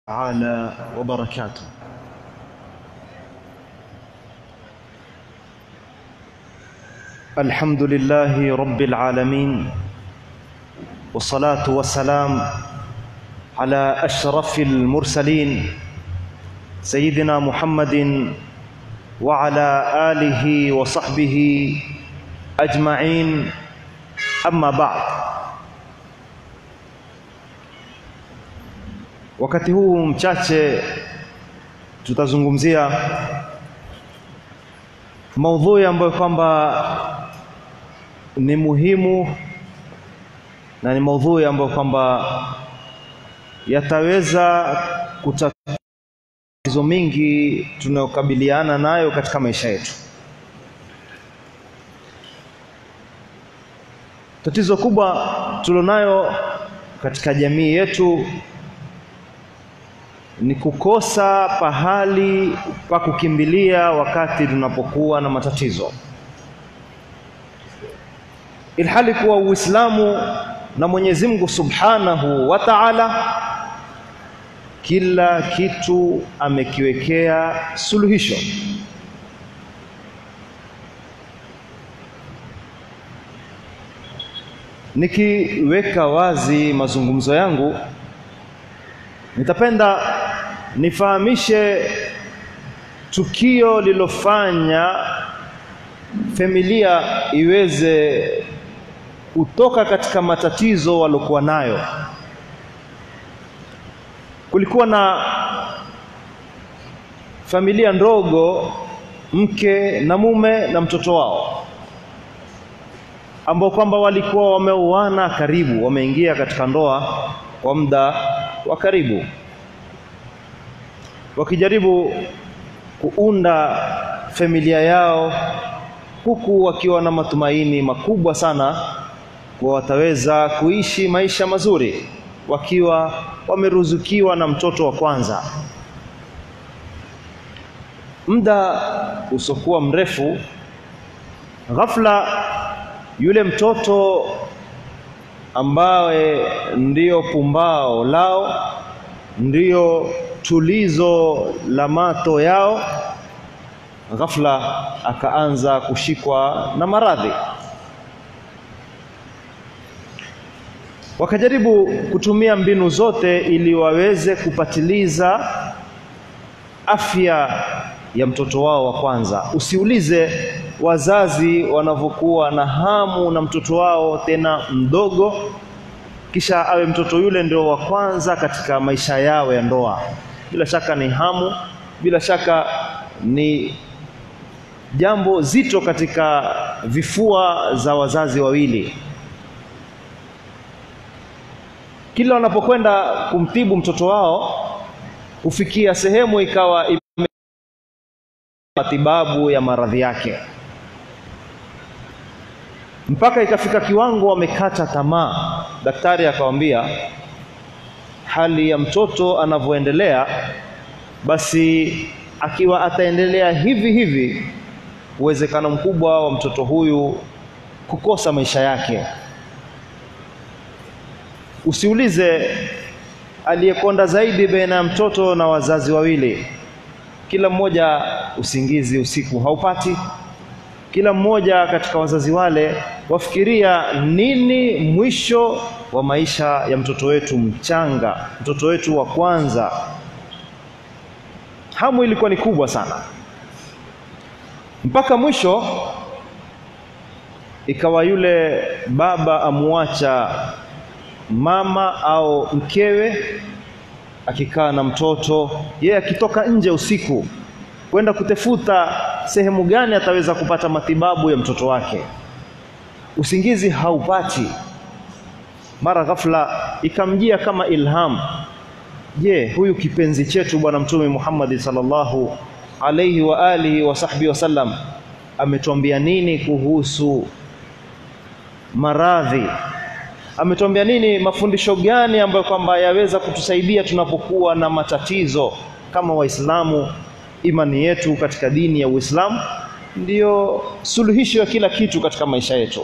تعالى وبركاته الحمد لله رب العالمين والصلاة والسلام على أشرف المرسلين سيدنا محمد وعلى آله وصحبه أجمعين أما بعد Wakati huu mchache tutazungumzia maudhui ambayo kwamba ni muhimu na ni maudhui ambayo kwamba yataweza kutatizo mingi tunayokabiliana nayo katika maisha yetu. Tatizo kubwa tulionayo katika jamii yetu ni kukosa pahali pa kukimbilia wakati tunapokuwa na matatizo, ilhali kuwa Uislamu na Mwenyezi Mungu Subhanahu wa Ta'ala kila kitu amekiwekea suluhisho. Nikiweka wazi mazungumzo yangu, nitapenda nifahamishe tukio lilofanya familia iweze kutoka katika matatizo waliokuwa nayo. Kulikuwa na familia ndogo, mke na mume na mtoto wao, ambao kwamba walikuwa wameuana karibu, wameingia katika ndoa kwa muda wa karibu wakijaribu kuunda familia yao huku wakiwa na matumaini makubwa sana kuwa wataweza kuishi maisha mazuri wakiwa wameruzukiwa na mtoto wa kwanza. Muda usiokuwa mrefu, ghafla yule mtoto ambaye ndiyo pumbao lao, ndiyo tulizo la mato yao, ghafla akaanza kushikwa na maradhi. Wakajaribu kutumia mbinu zote ili waweze kupatiliza afya ya mtoto wao wa kwanza. Usiulize wazazi wanavyokuwa na hamu na mtoto wao tena mdogo, kisha awe mtoto yule ndio wa kwanza katika maisha yao ya ndoa. Bila shaka ni hamu, bila shaka ni jambo zito katika vifua za wazazi wawili. Kila wanapokwenda kumtibu mtoto wao, hufikia sehemu ikawa matibabu ya maradhi yake, mpaka ikafika kiwango wamekata tamaa. Daktari akawambia hali ya mtoto anavyoendelea, basi akiwa ataendelea hivi hivi, uwezekano mkubwa wa mtoto huyu kukosa maisha yake. Usiulize aliyekonda zaidi baina ya mtoto na wazazi wawili, kila mmoja usingizi usiku haupati, kila mmoja katika wazazi wale wafikiria nini mwisho wa maisha ya mtoto wetu mchanga, mtoto wetu wa kwanza. Hamu ilikuwa ni kubwa sana, mpaka mwisho ikawa yule baba amuacha mama au mkewe akikaa na mtoto, yeye akitoka nje usiku kwenda kutafuta sehemu gani ataweza kupata matibabu ya mtoto wake. Usingizi haupati. Mara ghafla ikamjia kama ilham, je, huyu kipenzi chetu Bwana Mtume Muhammad sallallahu alaihi wa alihi wa sahbihi wasallam ametuambia nini kuhusu maradhi? Ametuambia nini, mafundisho gani ambayo kwamba yaweza kutusaidia tunapokuwa na matatizo kama Waislamu? Imani yetu katika dini ya Uislamu ndiyo suluhisho ya kila kitu katika maisha yetu.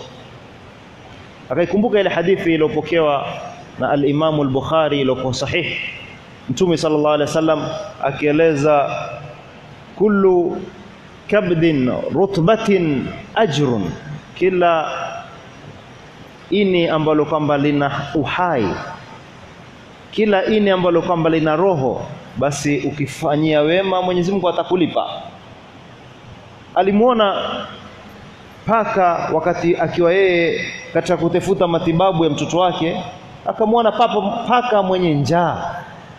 Akaikumbuka ile hadithi iliyopokewa na al-Imamu al-Bukhari iliyokuwa sahih Mtume sallallahu alaihi wasallam akieleza kullu kabdin rutbatin ajrun, kila ini ambalo kwamba lina uhai, kila ini ambalo kwamba lina roho, basi ukifanyia wema Mwenyezi Mungu atakulipa. Alimuona paka wakati akiwa yeye katika kutafuta matibabu ya mtoto wake, akamwona papa paka mwenye njaa,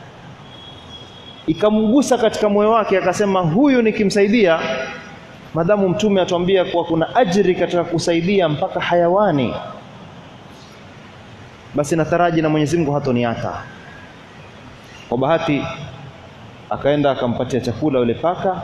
ikamgusa katika moyo wake, akasema huyu nikimsaidia, madamu Mtume atuambia kuwa kuna ajiri katika kusaidia mpaka hayawani, basi nataraji na Mwenyezi Mungu hatoniata. Kwa bahati akaenda akampatia chakula yule paka,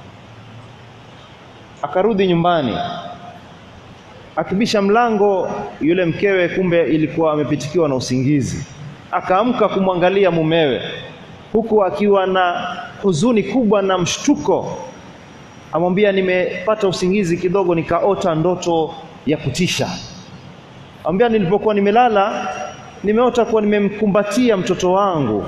akarudi nyumbani akibisha mlango yule mkewe kumbe ilikuwa amepitikiwa na usingizi akaamka kumwangalia mumewe huku akiwa na huzuni kubwa na mshtuko amwambia nimepata usingizi kidogo nikaota ndoto ya kutisha amwambia nilipokuwa nimelala nimeota kuwa nimemkumbatia mtoto wangu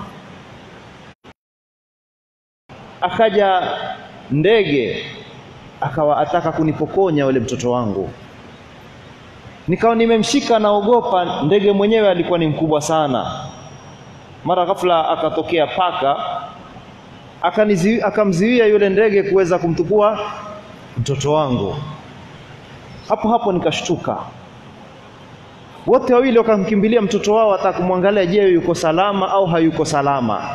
akaja ndege akawa ataka kunipokonya yule mtoto wangu nikawa nimemshika naogopa ndege mwenyewe alikuwa ni mkubwa sana mara ghafla akatokea paka akamziwia yule ndege kuweza kumtukua mtoto wangu hapo hapo nikashtuka wote wawili wakamkimbilia mtoto wao hata kumwangalia je yuko salama au hayuko salama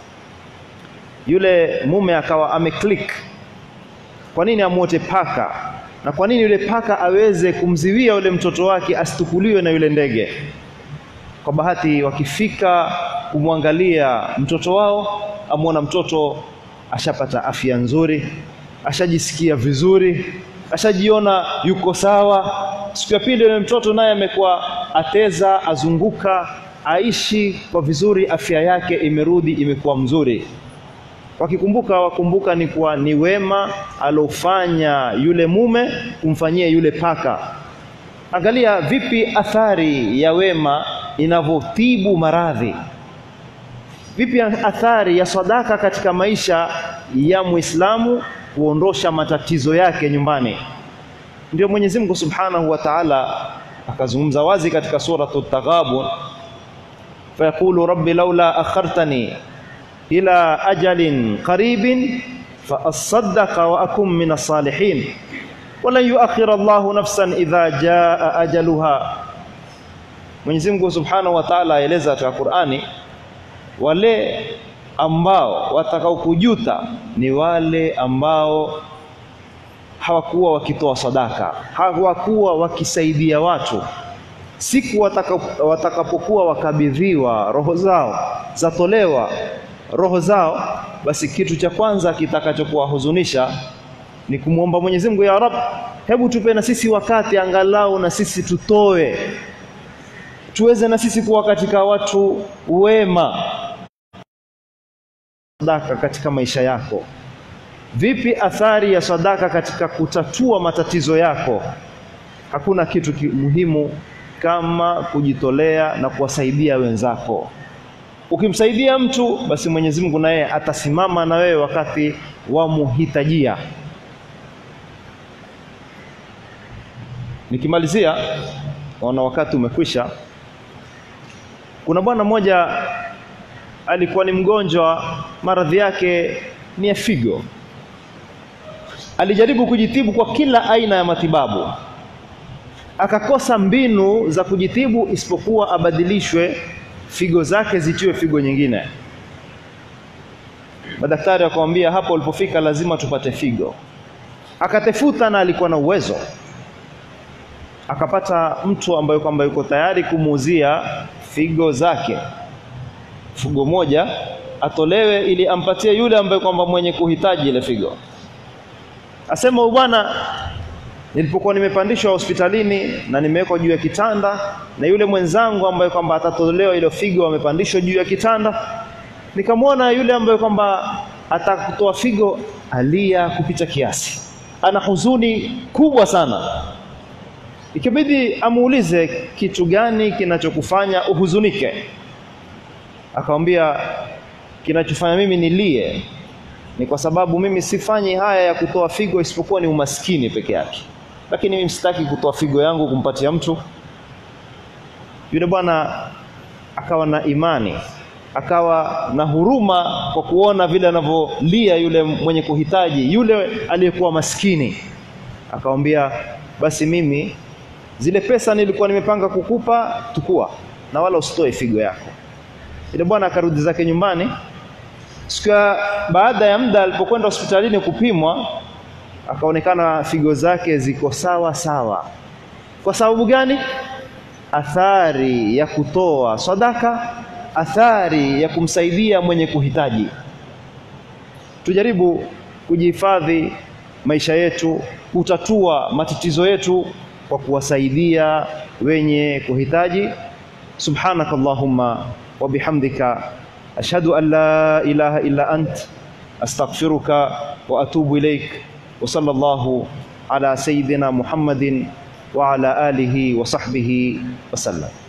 yule mume akawa ameclick kwa nini amwote paka na kwa nini yule paka aweze kumziwia yule mtoto wake asitukuliwe na yule ndege kwa bahati wakifika kumwangalia mtoto wao amwona mtoto ashapata afya nzuri ashajisikia vizuri ashajiona yuko sawa siku ya pili yule mtoto naye amekuwa ateza azunguka aishi kwa vizuri afya yake imerudi imekuwa mzuri wakikumbuka wakumbuka ni kuwa ni wema alofanya yule mume kumfanyia yule paka angalia vipi athari ya wema inavyotibu maradhi vipi athari ya sadaka katika maisha ya muislamu kuondosha matatizo yake nyumbani ndio Mwenyezi Mungu Subhanahu wa Ta'ala akazungumza wazi katika suratu Taghabun fayaqulu rabbi laula akhartani ila ajalin qaribin faasaddaqa wa akum min as-salihin walan yuakhir Allahu nafsan idha jaa ajaluha Mwenyezi Mungu Subhanahu wa Ta'ala aeleza katika Qur'ani wale ambao watakao kujuta ni wale ambao hawakuwa wakitoa sadaka hawakuwa wakisaidia watu siku watakapokuwa wakabidhiwa roho zao zatolewa roho zao basi kitu cha kwanza kitakachokuwahuzunisha ni kumwomba Mwenyezi Mungu ya Rab hebu tupe na sisi wakati angalau na sisi tutoe tuweze na sisi kuwa katika watu wema sadaka katika maisha yako vipi athari ya sadaka katika kutatua matatizo yako hakuna kitu muhimu kama kujitolea na kuwasaidia wenzako ukimsaidia mtu basi Mwenyezi Mungu naye atasimama na wewe wakati wa muhitajia nikimalizia naona wakati umekwisha kuna bwana mmoja alikuwa ni mgonjwa maradhi yake ni ya figo alijaribu kujitibu kwa kila aina ya matibabu akakosa mbinu za kujitibu isipokuwa abadilishwe figo zake zitiwe figo nyingine madaktari wakamwambia hapo ulipofika lazima tupate figo akatefuta na alikuwa na uwezo akapata mtu ambaye kwamba yuko tayari kumuuzia figo zake figo moja atolewe ili ampatie yule ambaye kwamba mwenye kuhitaji ile figo asema bwana nilipokuwa nimepandishwa hospitalini na nimewekwa juu ya kitanda na yule mwenzangu ambaye kwamba atatolewa ile figo amepandishwa juu ya kitanda nikamwona yule ambaye kwamba atakutoa figo alia kupita kiasi ana huzuni kubwa sana ikibidi amuulize kitu gani kinachokufanya uhuzunike akamwambia kinachofanya mimi nilie ni kwa sababu mimi sifanyi haya ya kutoa figo isipokuwa ni umaskini peke yake lakini mimi sitaki kutoa figo yangu kumpatia mtu yule bwana akawa na imani akawa na huruma kwa kuona vile anavyolia yule mwenye kuhitaji yule aliyekuwa maskini akamwambia basi mimi zile pesa nilikuwa nimepanga kukupa tukua na wala usitoe figo yako yule bwana akarudi zake nyumbani siku ya baada ya muda alipokwenda hospitalini kupimwa akaonekana figo zake ziko sawa sawa kwa sababu gani athari ya kutoa sadaka athari ya kumsaidia mwenye kuhitaji tujaribu kujihifadhi maisha yetu kutatua matatizo yetu kwa kuwasaidia wenye kuhitaji subhanakallahumma wa bihamdika ashhadu an la ilaha illa ant astaghfiruka wa atubu ilaik wa sallallahu ala sayyidina muhammadin wa ala alihi wa sahbihi wa sallam